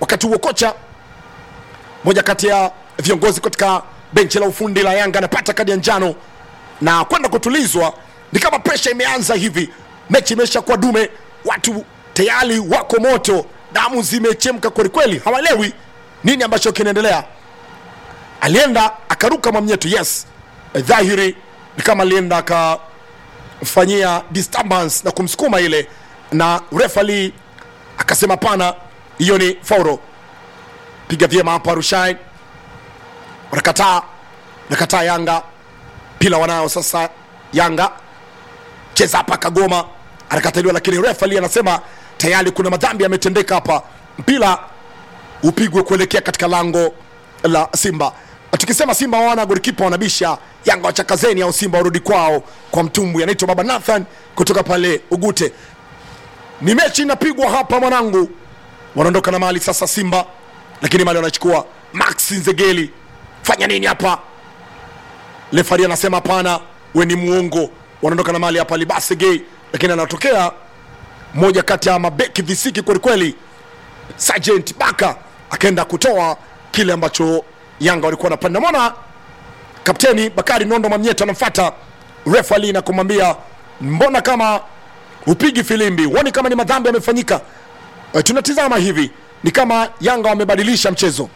wakati huo kocha moja kati ya viongozi katika benchi la ufundi la yanga anapata kadi ya njano na kwenda kutulizwa ni kama presha imeanza hivi mechi imesha kwa dume watu tayari wako moto damu zimechemka kwelikweli hawaelewi nini ambacho kinaendelea alienda akaruka mwamnyeto yes dhahiri ni kama alienda akafanyia disturbance na kumsukuma ile na refali akasema pana hiyo ni fauro piga vyema hapa rushain wanakataa nakataa yanga pila wanao sasa yanga cheza hapa kagoma anakataliwa lakini refali anasema tayari kuna madhambi yametendeka hapa mpira upigwe kuelekea katika lango la simba tukisema simba wana golikipa wanabisha yanga wachakazeni au simba warudi kwao kwa mtumbwi anaitwa baba nathan kutoka pale ugute ni mechi inapigwa hapa mwanangu wanaondoka na mali sasa simba lakini mali wanachukua max nzegeli fanya nini hapa lefari anasema hapana we ni muongo wanaondoka na mali hapa libasegei lakini anatokea moja kati ya mabeki visiki kwelikweli sergeant baka akaenda kutoa kile ambacho yanga walikuwa wanapanda mwana kapteni bakari nondo mamnyeto anamfata refali na kumwambia mbona kama upigi filimbi huoni kama ni madhambi yamefanyika e, tunatizama hivi ni kama yanga wamebadilisha mchezo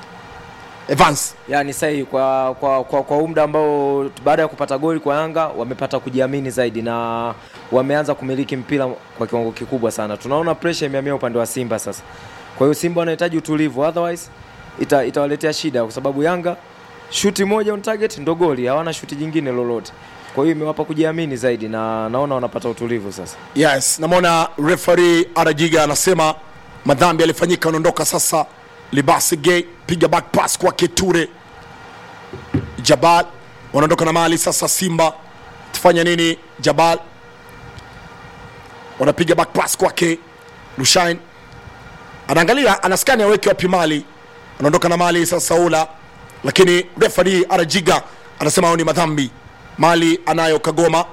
evans yani sahihi kwa kwa kwa, kwa muda ambao baada ya kupata goli kwa Yanga wamepata kujiamini zaidi na wameanza kumiliki mpira kwa kiwango kikubwa sana. Tunaona pressure imehamia upande wa Simba sasa. Kwa hiyo Simba wanahitaji utulivu, otherwise ita, itawaletea shida, kwa sababu Yanga shuti moja on target ndo goli, hawana shuti jingine lolote. Kwa hiyo imewapa kujiamini zaidi na naona wanapata utulivu sasa. yes namwona refari arajiga anasema madhambi yalifanyika anaondoka sasa libasi gay piga back pass kwa keture jabal wanaondoka na mali sasa simba tufanya nini jabal wanapiga back pass kwake lushain anaangalia anaskani aweke wapi mali anaondoka na mali sasa ula lakini refari arajiga anasema hao ni madhambi mali anayo kagoma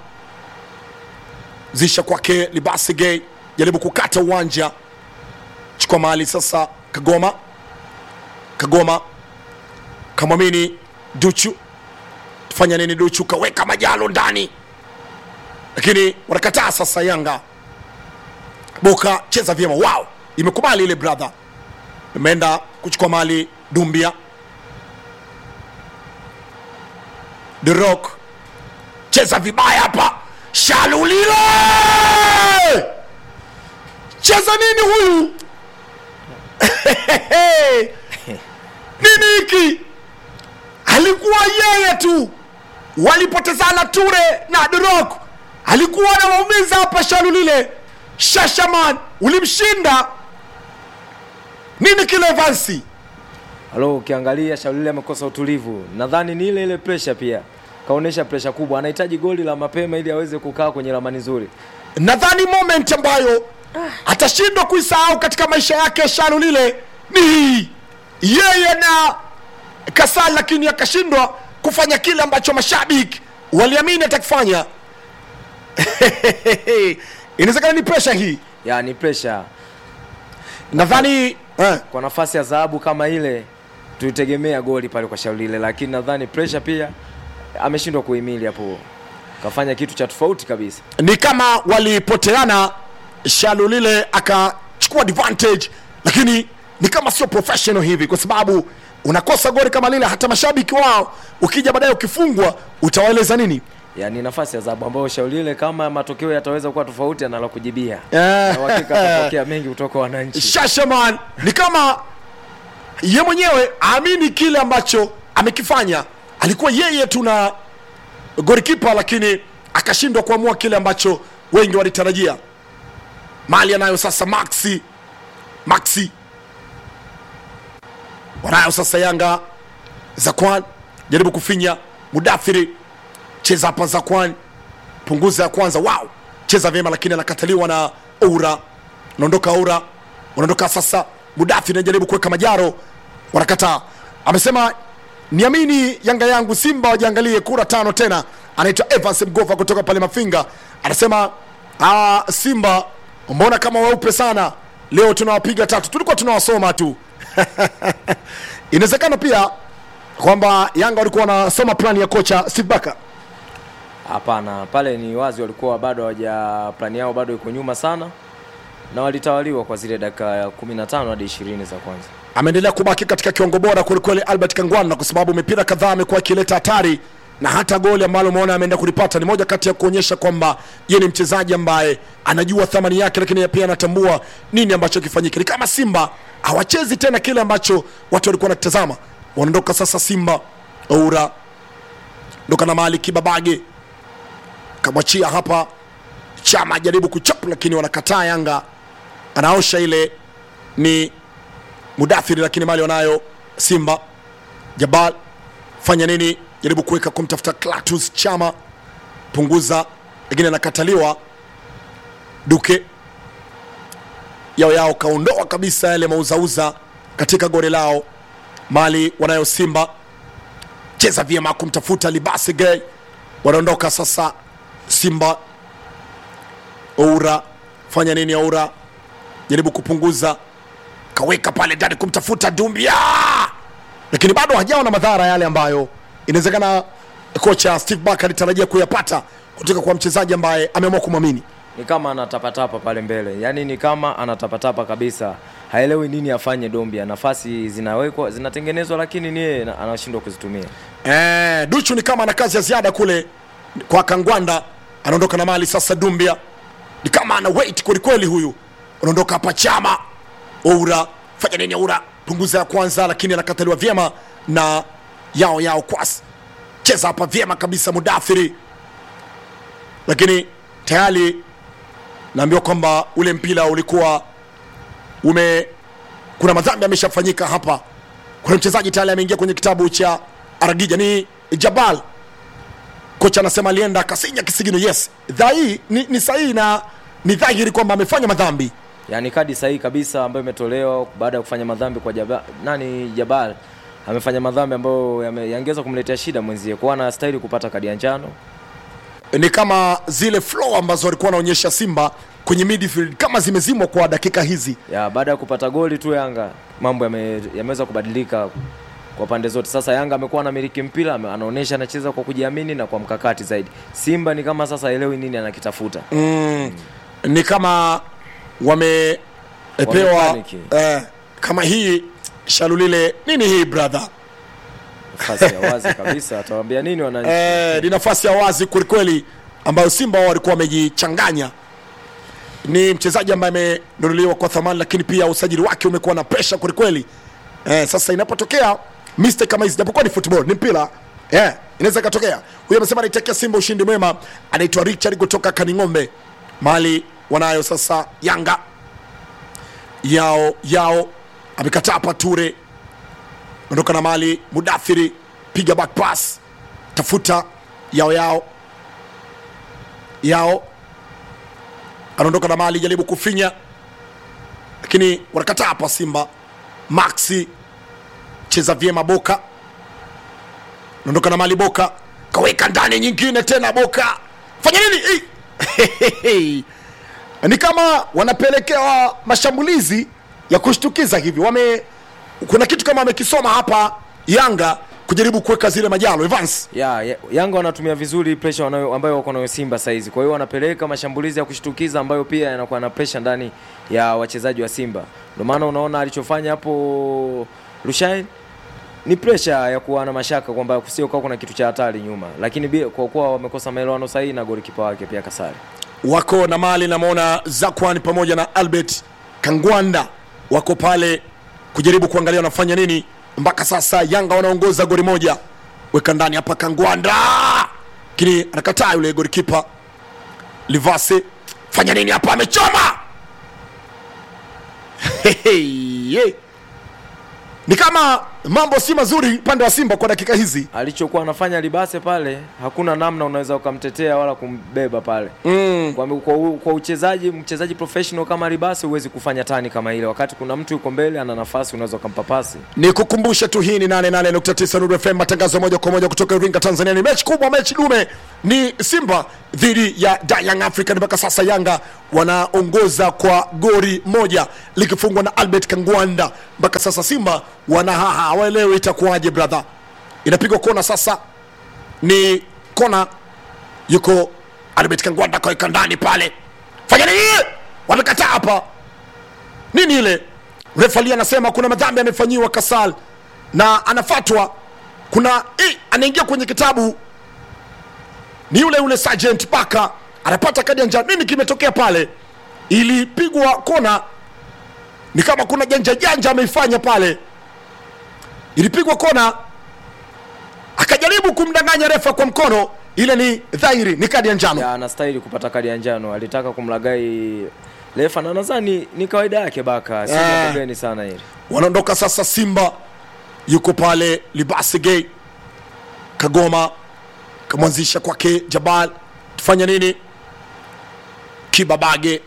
zisha kwake libasi gay jaribu kukata uwanja chukua mali sasa kagoma kagoma kamwamini duchu tufanya nini duchu kaweka majalo ndani lakini wanakataa sasa yanga boka cheza vyema wow imekubali ile brother imeenda kuchukua mali dumbia the rock cheza vibaya hapa shalulile cheza nini huyu nini hiki alikuwa yeye tu walipotezana ture na drok alikuwa anawaumiza hapa shalulile shashaman ulimshinda nini kile vansi Halo, ukiangalia Shaulile amekosa utulivu. Nadhani ni ile ile pressure pia. Kaonesha pressure kubwa. Anahitaji goli la mapema ili aweze kukaa kwenye ramani nzuri. nadhani moment ambayo atashindwa kuisahau katika maisha yake shalulile ni hii yeye na kasal lakini akashindwa kufanya kile ambacho mashabiki waliamini atakifanya inawezekana ni presha hii Ya ni pressure. nadhani eh, Kwa nafasi ya dhahabu kama ile tulitegemea goli pale kwa Shaulile, lakini nadhani pressure pia ameshindwa kuhimili hapo. Kafanya kitu cha tofauti kabisa. ni kama walipoteana shalulile akachukua advantage lakini ni kama sio professional hivi kwa sababu unakosa goli kama lile hata mashabiki wao ukija baadaye ukifungwa utawaeleza nini Yani nafasi ya dhahabu ambayo Shaulile kama matokeo yataweza kuwa tofauti anala kujibia. Eh. Na uhakika atapokea mengi kutoka kwa wananchi. shashaman ni kama ye mwenyewe aamini kile ambacho amekifanya alikuwa yeye tu na golikipa lakini akashindwa kuamua kile ambacho wengi walitarajia mali anayo sasa maxi maxi wanayo sasa yanga zakwan jaribu kufinya mudathiri cheza hapa zakwan punguza ya kwanza wow cheza vyema lakini anakataliwa na ura unaondoka ura unaondoka sasa mudathi najaribu kuweka majaro wanakataa amesema niamini yanga yangu simba wajiangalie kura tano tena anaitwa evans mgova kutoka pale mafinga anasema ah, simba mbona kama weupe sana leo tunawapiga tatu tulikuwa tunawasoma tu inawezekana pia kwamba yanga walikuwa wanasoma plani ya kocha steve baka Hapana, pale ni wazi walikuwa bado hawaja plani yao bado iko nyuma sana, na walitawaliwa kwa zile dakika ya 15 hadi 20 za kwanza. ameendelea kubaki katika kiwango bora kwelikweli albert kangwana kwa sababu mipira kadhaa amekuwa akileta hatari na hata goli ambalo umeona ameenda kulipata ni moja kati ya kuonyesha kwamba yeye ni mchezaji ambaye anajua thamani yake lakini pia anatambua nini ambacho kifanyike ni kama simba hawachezi tena kile ambacho watu walikuwa wanatazama wanaondoka sasa simba oura ndoka na mali kibabage kamwachia hapa chama ajaribu kuchapa lakini wanakataa yanga anaosha ile ni mudathiri lakini mali wanayo simba jabal fanya nini jaribu kuweka kumtafuta clatus chama punguza lakini anakataliwa duke yao yao kaondoa kabisa yale mauzauza katika gori lao mali wanayo simba cheza vyema kumtafuta libasi gay wanaondoka sasa simba oura fanya nini oura jaribu kupunguza kaweka pale ndani kumtafuta dumbia lakini bado hajawa na madhara yale ambayo inawezekana kocha steve bak alitarajia kuyapata kutoka kwa mchezaji ambaye ameamua kumwamini Ni kama anatapatapa pale mbele, yaani ni kama anatapatapa kabisa, haelewi nini afanye. Dombia nafasi zinawekwa zinatengenezwa, lakini ni yeye anashindwa kuzitumia. Eh, Duchu ni kama ana kazi ya ziada kule kwa Kangwanda, anaondoka na mali sasa. Dumbia ni kama ana wait kwelikweli, huyu anaondoka hapa. Chama Oura, fanya nini Oura? Punguza ya kwanza, lakini anakataliwa vyema na yao yao kwas. Cheza hapa vyema kabisa, Mudathiri, lakini tayari naambiwa kwamba ule mpira ulikuwa ume kuna madhambi ameshafanyika hapa kuna mchezaji tayari ameingia kwenye kitabu cha aragija ni jabal kocha anasema alienda akasinya kisigino yes dhahii ni, ni sahihi na ni dhahiri kwamba amefanya madhambi Yaani kadi sahihi kabisa ambayo imetolewa baada ya kufanya madhambi kwa Jabal, nani Jabal amefanya madhambi ambayo yame- yangeweza kumletea shida mwenzie, kwa anastahili kupata kadi ya njano. ni kama zile flow ambazo walikuwa wanaonyesha simba kwenye midfield kama zimezimwa kwa dakika hizi ya baada ya kupata goli tu Yanga mambo yame- yameweza kubadilika kwa pande zote. Sasa Yanga amekuwa anamiliki mpira, ame- anaonyesha anacheza kwa kujiamini na kwa mkakati zaidi. Simba ni kama sasa elewi nini anakitafuta. mm, ni kama wamepewa Wamepaniki. eh, kama hii shalulile nini hii brother Nafasi ya wazi kabisa, atawaambia nini wananchi? eh, ni nafasi ya wazi kwelikweli ambayo simba wao walikuwa wamejichanganya ni mchezaji ambaye amenunuliwa kwa thamani lakini pia usajili wake umekuwa na presha kwelikweli eh, sasa inapotokea mistake kama hizi japokuwa ni football ni mpira eh, inaweza ikatokea huyo amesema anaitakia simba ushindi mwema anaitwa richard kutoka kaning'ombe mali wanayo sasa yanga yao yao amekataa pature ondoka na mali mudathiri piga back pass tafuta yao yao yao anaondoka na mali jaribu kufinya lakini wanakataa hapa simba maxi cheza vyema boka anaondoka na mali boka kaweka ndani nyingine tena boka fanya nini Ei! ni kama wanapelekewa mashambulizi ya kushtukiza hivi wame kuna kitu kama wamekisoma hapa yanga kujaribu kuweka zile majalo evans ya, ya, Yanga wanatumia vizuri pressure wanayo, ambayo wako nayo Simba saizi. Kwa hiyo wanapeleka mashambulizi ya kushtukiza ambayo pia yanakuwa na pressure ndani ya wachezaji wa Simba. Ndio maana unaona alichofanya hapo Rushain ni pressure ya kuwa na mashaka kwamba kusio kwa kuna kitu cha hatari nyuma, lakini bi- kwa kuwa wamekosa maelewano sahihi na golikipa wake pia kasari. wako na mali namwona zakwan pamoja na albert kangwanda wako pale kujaribu kuangalia wanafanya nini mpaka sasa yanga wanaongoza goli moja weka ndani hapa kangwanda lakini anakataa yule golikipa livase fanya nini hapa amechoma Hehe, ye. ni kama mambo si mazuri upande wa simba kwa dakika hizi alichokuwa anafanya libase pale hakuna namna unaweza ukamtetea wala kumbeba pale mm. kwa, kwa, u- kwa uchezaji mchezaji professional kama libase huwezi kufanya tani kama ile wakati kuna mtu yuko mbele ana nafasi unaweza ukampa pasi ni kukumbushe tu hii ni 88.9 Nuru FM matangazo moja kwa moja kutoka Iringa Tanzania ni mechi kubwa mechi dume ni Simba dhidi ya Da Young African mpaka sasa Yanga wanaongoza kwa gori moja likifungwa na Albert Kangwanda mpaka sasa Simba wanahaha hawaelewi itakuwaje brother inapigwa kona sasa ni kona yuko Albert Kangwanda kaweka ndani pale fanya nini wamekataa hapa nini ile refali anasema kuna madhambi amefanyiwa kasal na anafatwa kuna eh, anaingia kwenye kitabu ni yule yule sergeant paka anapata kadi ya njano nini kimetokea pale ilipigwa kona ni kama kuna janja janja ameifanya pale ilipigwa kona akajaribu kumdanganya refa kwa mkono ile ni dhahiri ni kadi ya njano ya anastahili kupata kadi ya njano alitaka kumlagai refa na nadhani ni kawaida yake baka si Eh. jambo geni sana hili wanaondoka sasa simba yuko pale libasige kagoma kamwanzisha kwake jabal tufanya nini kibabage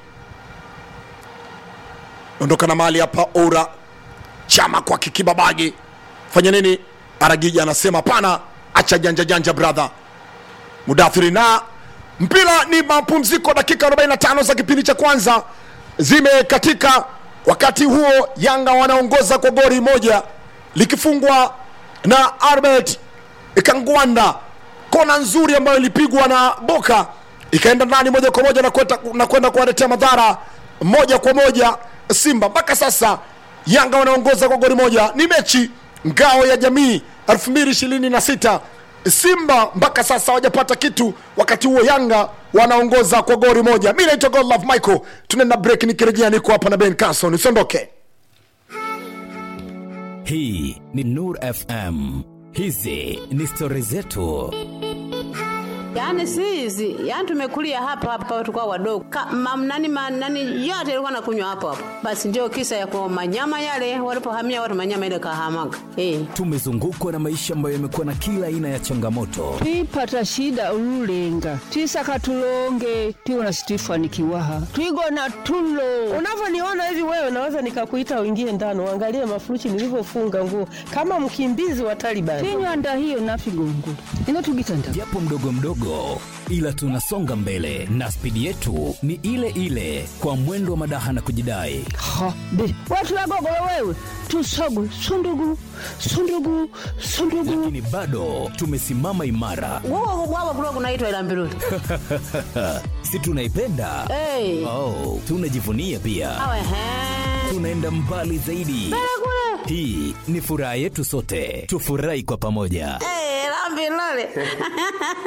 ondoka na mali hapa ora chama kwake kibabage fanya nini aragija anasema hapana acha janja janja brother mudathiri na mpira ni mapumziko dakika 45 za kipindi cha kwanza zimekatika wakati huo yanga wanaongoza kwa gori moja likifungwa na arbert kangwanda kona nzuri ambayo ilipigwa na boka ikaenda ndani moja kwa moja na kwenda na kwenda kuwaletea madhara moja kwa moja simba mpaka sasa yanga wanaongoza kwa goli moja ni mechi ngao ya jamii 2026 simba mpaka sasa hawajapata kitu wakati huo yanga wanaongoza kwa goli moja mi naitwa godlove michael tunaenda break nikirejea niko hapa na ben carson usiondoke hii ni nur fm hizi ni stori zetu Yaani si hizi, yaani tumekulia hapa hapa tukao wadogo. Ka, mam, nani, ma, nani yote ilikuwa nakunywa hapo hapo. Basi ndio kisa ya kwa manyama yale walipohamia watu manyama ile kahamaga. Eh. tumezungukwa na maisha ambayo yamekuwa na kila aina ya changamoto twipata shida ululenga twisaka tulonge twiwona situifanikiwaha twigona tulo unavyoniona hivi wewe naweza nikakuita uingie ndani uangalie mafuruchi nilivyofunga nguo kama mkimbizi wa Taliban. tinywanda hiyo nafigongula ino tugitanda japo mdogo mdogo ila tunasonga mbele na spidi yetu ni ile ile kwa mwendo wa madaha na kujidai ha be watu wagogolo wewe tusogu sundugu sundugu sundugu lakini bado tumesimama imara Wao wao kulikuwa kunaitwa ila mbiruli. si tunaipenda Eh. oh, tunajivunia pia Awe he. tunaenda mbali zaidi hii ni furaha yetu sote tufurahi kwa pamoja Eh, la mbiruli.